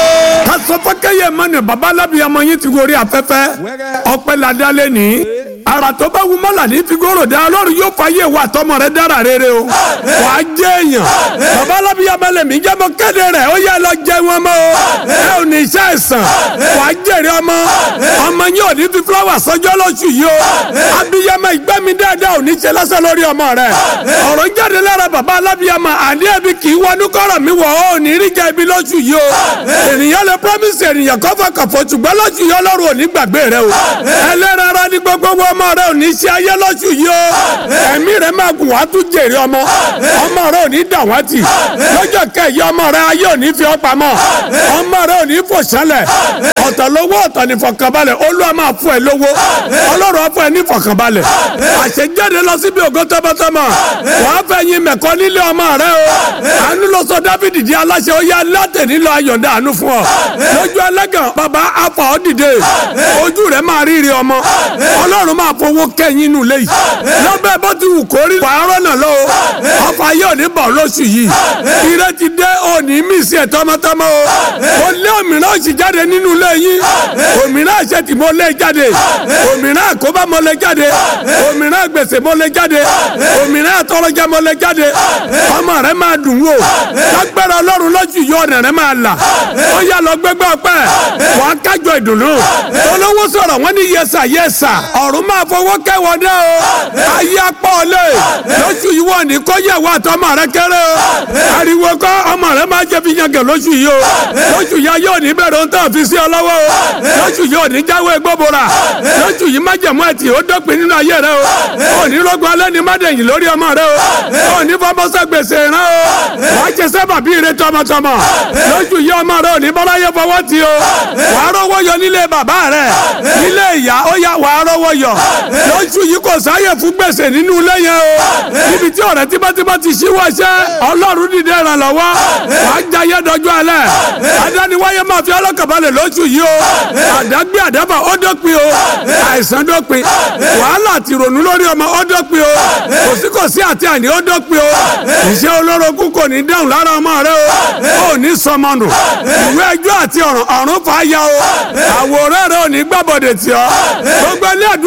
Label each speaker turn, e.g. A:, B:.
A: kásọ fọkẹyẹ mọnà babalábi ọmọ yín ti gorí afẹ́fẹ́ ọpẹ́ ladálẹ ní ara tó bá wù mọ́là ní figoro dá ọlọ́run yóò fàyè wà tọmọ rẹ dára rere o wàá jẹ́ èèyàn babalábi ọmọlẹ̀ mi jẹ́ mọ́ kéde rẹ̀ ó yẹ lọ jẹ́ wọn mọ́ o ẹ ò ní iṣẹ́ ẹ̀sán wàá jèrè ọmọ ọmọ yín ò ní fi fúláwà sọjọ́ lóṣù yìí o abiyamọ ìgbẹ́mi dáadáa ò ní ṣe lọ́sẹ̀ lórí ọmọ rẹ ọ̀rọ̀ jáde lára baba alábíyamọ àní ẹbí kì í wọnú kọ́rọ̀ mi wọ̀ ọ́ ò ní rí jẹ́ ibi lóṣù yìí o ènìyàn lè promise ènìyàn kọ́fọ́ kọ̀fọ́ ṣùgbọ́n lóṣù yìí ọlọ́run ò ní gbàgbé rẹ o ẹlẹ́ran ara ní gbogbo owó ọmọ rẹ ò ní ṣe ayé lóṣù yìí o ẹ̀mí rẹ máa gùn wá tún jèrè ọmọ ọmọ rẹ ò ní dàwátì lọ́jọ́ kẹyì ọmọ rẹ ayé ò ní fi ọ́ pamọ́ ọmọ rẹ ò ní fò sálẹ̀ ọ̀tọ̀ lówó ọ̀tọ̀ ní fọkànbalẹ̀ olúwa máa fún ẹ lówó ọlọ́run á fún ẹ ní fọkànbalẹ̀ àṣejáde lọ síbi ògo tọmọtọmọ wàá fẹ́ yin mẹ̀kọ́ nílé ọmọ rẹ o àánú lọ sọ dávidi di aláṣẹ ó yá látẹ̀ nílò ayọ̀dá àánú fún ọ lójú ẹlẹ́gàn bàbá afa ọ dìde ojú rẹ máa rírí ọmọ ọlọ́run máa fowó kẹ́yìn inú ilé yìí lọ́bẹ̀ bó ti wù kórí wàá rọ́nà lọ o ọfà yóò ní bọ̀ lóṣù yìí ire ti dé òní mísì ẹ̀ tọmọtọmọ o ó lé òmìnira òsì jáde nínú ilé yín òmìnira àṣetì mo lé jáde òmìnira àkóbá mo lé jáde òmìnira gbèsè mo lé jáde òmìnira àtọrọjà mo lé jáde ọmọ rẹ máa dùn wò lágbára ọlọ́run lójú yìí ọ̀nà rẹ máa là ó yà lọ gbẹgbẹ ọpẹ wà á kájọ ìdùnnú olówó sọ̀rọ̀ wọ́n ní yẹsà yẹsà ọ̀run máa fọwọ́ kẹwọ́ dẹ́ o ayé apá ọ̀lẹ́ lóṣù yìí wọ́n ní kó yẹ wà tọmọ rẹ kéré o ariwo kọ́ ọmọ rẹ máa jẹ fi yangàn lóṣù yìí o lóṣù yìí ayé òní bẹ̀rẹ̀ ohun tó fi sí ọ lọ́wọ́ o lóṣù yìí òní jáwé gbóbora lóṣù yìí má jẹ̀mú ẹtì ó dópin nínú ayé rẹ o òní rògbò alẹ́ ní mádẹ̀yìn lórí ọmọ rẹ o òní fọmọsẹ gbèsè rẹ o wàá jẹ sábà bí ire tọmọtọmọ lóṣù yìí ọmọ rẹ òní bọ́láyé fọwọ́ ti o wàá rọwọ́ yọ nílé bàbá rẹ nílé ìyá ó yá wàá rọwọ́ yọ lóṣù yìí kò sáyè fún gbèsè nínú ilé yẹn o níbi tí ọ̀rẹ́ tímọ́tímọ́ ti ṣíwọ́ iṣẹ́ ọlọ́run dìde ìrànlọ́wọ́ wàá jayé dọjọ́ alẹ́ adániwáyé máa fi ọlọ́kàbalẹ̀ lóṣù yìí o àdágbé àdábà ó dópin o àìsàn dópin wàhálà àti ìrònú lórí ọmọ ó dópin o kòsíkòsí àti àní ó dópin o iṣẹ́ olórogún kò ní dáhùn lára ọmọ rẹ o ò ní sọmọnù ìwé ẹjọ́ àti ọ̀ràn ọ̀run fà á ya o àwòrán rẹ ò ní gbàbọ̀dẹ̀ tì ọ́ gbogbo ilé